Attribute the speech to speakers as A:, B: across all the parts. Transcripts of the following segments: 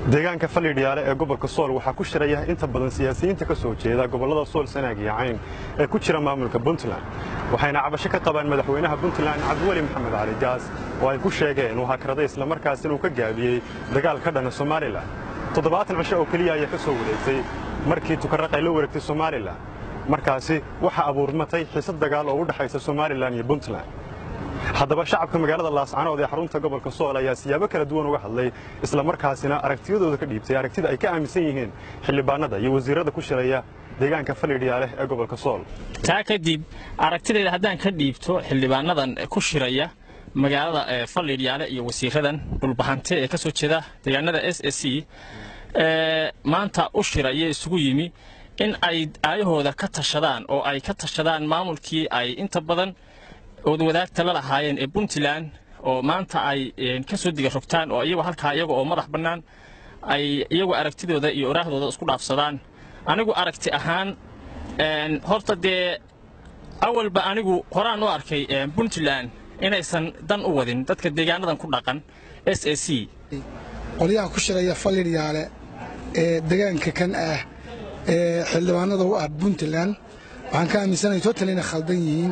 A: deegaanka fallidhiyaale ee gobolka sool waxaa ku shiraya inta badan siyaasiyiinta ka soo jeeda gobollada sool sanaag iyo cayn ee ku jira maamulka puntland waxayna cabasho ka qabaan madaxweynaha puntland cabdiweli maxamed cali gaas oo ay ku sheegeen uu hakraday islamarkaasina uu ka gaabiyey dagaal ka dhana somalilan toddobaatan cisho oo keliya ayaa ka soo wareegtay markii tukarraq ay la wareegtay somalilan markaasi waxaa abuurmatay xiisad dagaal oo u dhexaysa somalilan iyo puntland haddaba shacabka magaalada laascanood ee xarunta gobolka sool ayaa siyaabo kala duwan uga hadlay islamarkaasina aragtiyadooda ka dhiibtay aragtida ay ka aaminsan yihiin xildhibaanada iyo wasiirada ku shiraya deegaanka fallidhiyaale ee gobolka sool
B: taa kadib aragtidayda haddaan ka dhiibto xildhibaanadan ku shiraya magaalada fallidhiyaale iyo wasiiradan dhulbahante ee ka soo jeeda deegaanada s s c maanta u shiraya isugu yimi in ay aayahooda ka tashadaan oo ay ka tashadaan maamulkii ay inta badan oodwadaagta la lahaayeen ee puntland oo maanta ay ka soo diga rogtaan oo iyagu halkaa iyaga oo madax bannaan ay iyagu aragtidooda iyo oraahdooda isku dhaafsadaan anigu aragti ahaan horta dee awalba anigu horaan u arkay puntland inaysan dan u wadin dadka deegaanadan ku dhaqan s a c
C: qolyaha ku shiraya fallidhiyaale ee deegaanka kan ah ee xildhibaanada u ah puntland waxaan ka aaminsanahay total inay khaldan yihiin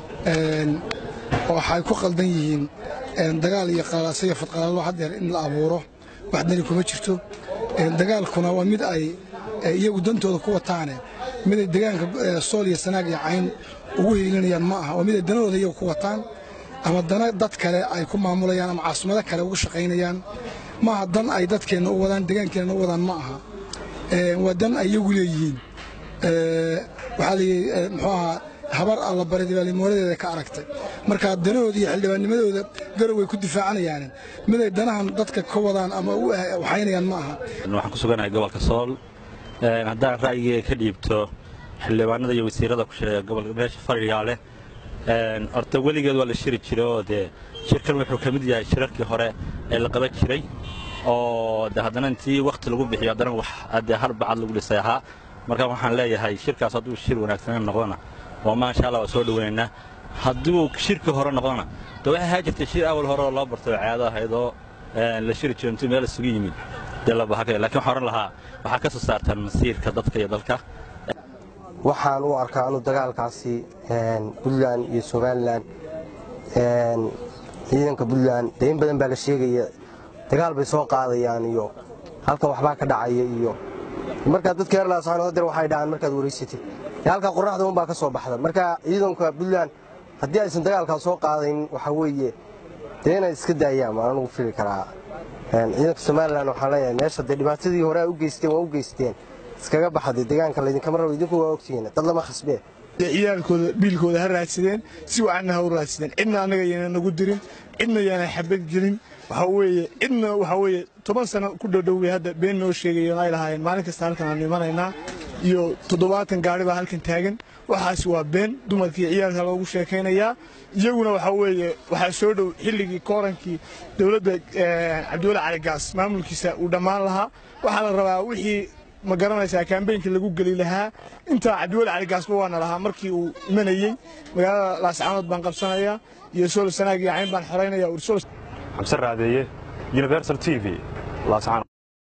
C: oo waxay ku khaldan yihiin dagaal iyo qalalaasa iyo fadqalaalo haddeer in la abuuro wax dani kuma jirto dagaalkuna waa mid ay iyagu dantooda ku wataane miday deegaanka sool iyo sanaag iyo cayn ugu hiilinayaan ma aha waa miday danahooda iyagu ku wataan ama dana dad kale ay ku maamulayaan ama caasimado kale ugu shaqaynayaan maaha dan ay dadkeenna u wadaan deegaankeenna u wadaan ma aha waa dan ay iyagu leeyihiin waxaa layidhi muxuu ahaa habar alla baridibaalimooladeeda ka aragtay marka danahooda iyo xildhibaannimadooda garow way ku difaacanayaan miday danahan dadka ka wadaan ama u waxaynayaan ma aha
D: waxaan ku suganahay gobolka sool haddaan ra'yigeyga ka dhiibto xildhibaanada iyo wasiirada ku shiraya gobolka meesha fadhiyaale horta weligeed waa la shiri jiray oo dee shirkan wuxuu ka mid yahay shirarkii hore ee la qaban jiray oo de haddana intii wakhti lagu bixiyo haddana wax dee harbacad lagu dhisay ahaa marka waxaan leeyahay shirkaas hadduu shir wanaagsanan noqdona oo maasha allah waa soo dhoweynaynaa hadduu shirkii hore noqdona de waxay ahaa jirtay shir awal hore oo loo barto oo caado ahayd oo la shiri jiro intuu meel isugu yimid dee la bahakay lakiin waxaan oran lahaa waxaa ka soo saartaan masiirka dadka iyo dalka
E: waxaan u arkaa anu dagaalkaasi puntland iyo somalilan ciidanka puntland dee in badan baa la sheegaya dagaal bay soo qaadayaan iyo halkan waxbaa ka dhacaya iyo markaa dadka reer laascaanood waxay dhahaan markaad wareysatid halkaa qorraxda unbaa ka soo baxda marka ciidanka puntland haddii aysan dagaalkaa soo qaadayn waxaa weeye dee inay iska daayaan waan anugu fili karaa ciidanka somalilan waxaan leeyahay meesha dee dhibaatadii hore u geysteen waa u geysteen iskaga baxade deegaanka laydinkama rabo idinku waa ogtihiin dad lama khasbee
F: ciyaalkooda biilkooda ha raadsadeen si wacanna ha u raadsadeen cidna annaga yaana nagu dirin cidna yaana xabad gelin waxaa weeye cidna waxaa weeye toban sano ku dhowdhowbay hadda been noo sheegayoon ay lahaayeen maalin kasta halkan aanu imanaynaa iyo toddobaatan gaari baa halkan taagan waxaasi waa been dumarkii ciyaalka loogu sheekaynayaa iyaguna waxaa weeye waxaa soo dhow xilligii koorankii dowladda cabdiweli cali gaas maamulkiisa uu dhammaan lahaa waxaa la rabaa wixii ma garanaysaa kaambeynkii lagu geli lahaa intaa cabdiweli cali gaasba waana lahaa markii uu imanayey magaalada laascaanood baan qabsanayaa iyo sool sanaag iyo cayn baan xoraynaya
A: xamse raadeeye universal t v laascaanood